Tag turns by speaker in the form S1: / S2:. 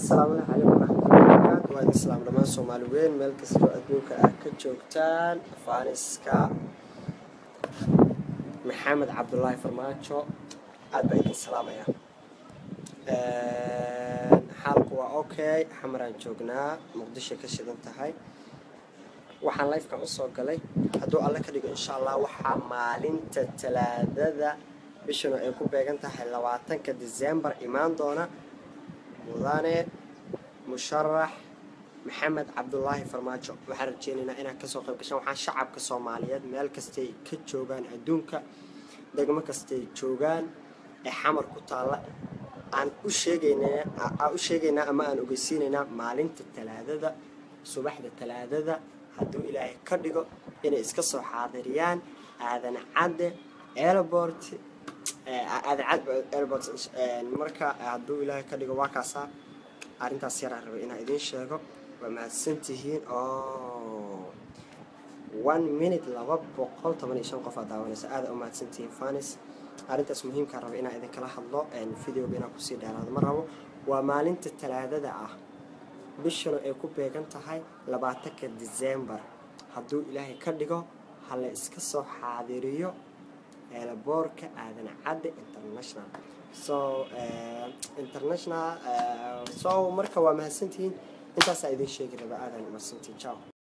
S1: asalaamu calaykum waraxmatullahi wabarakaatu waa idin salaam dhammaan soomaali weyn meel kastoo adduunka ah ka joogtaan faaniska maxamed cabdulaahi farmaajo aad baa idin salaamaya xaalku waa okay xamaraan joognaa muqdisho ka shidan tahay waxaan lifekan usoo galay hadduu alle ka dhigo insha allah waxaa maalinta talaadada bishanu ay ku beegan tahay labaatanka december imaan doona mudane musharax maxamed cabdulaahi farmaajo waxaan rajeynaynaa inaad kasoo qayb gashaan waxaan shacabka soomaaliyeed meel kastay ka joogaan adduunka degmo kastay joogaan ee xamar ku taalla aan u sheegaynaa aan u sheegaynaa ama aan ogeysiinaynaa maalinta talaadada subaxda talaadada hadduu ilaahay ka dhigo inay iska soo xaadiriyaan aadan cadde airport aadan cadde airport marka hadduu ilaahay ka dhigo waa kaasaa arrintaas yaraan rabay inaan idiin sheego waa mahadsantihiin oo one minute laba boqol toban iyo shan qof aa daawanaysa aada u mahadsantihiin fanis arrintaas muhiimkaa raba inaan idinkala hadlo videoga inaan kusii dheeraado ma rabo waa maalinta talaadada ah bishanu ay ku beegan tahay labaatanka december hadduu ilaahay ka dhigo ha la iska soo xaadiriyo eelaboorka aadan cadde international so international so marka waa mahadsantihiin intaasaa idiin sheegi raba aadan mahadsantihiin ciao